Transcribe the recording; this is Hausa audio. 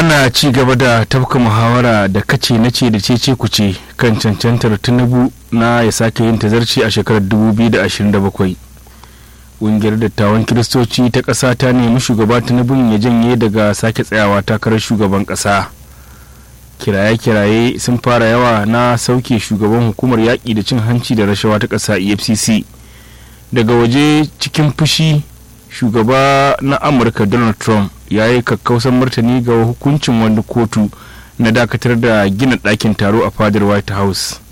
ana ci gaba da tafka muhawara da kace na ce da cece kuce kan cancantar tinubu na ya sake yin tazarci a shekarar 2027 ƙungiyar dattawan kiristoci ta ƙasa ta nemi shugaba tinubun ya janye daga sake tsayawa takarar shugaban ƙasa kiraye-kiraye sun fara yawa na sauke shugaban hukumar yaƙi da cin hanci da rashawa ta ƙasa efcc daga waje cikin fushi shugaba na amurka donald trump ya yi kakkausan martani ga hukuncin wani kotu na dakatar da gina ɗakin taro a fadar white house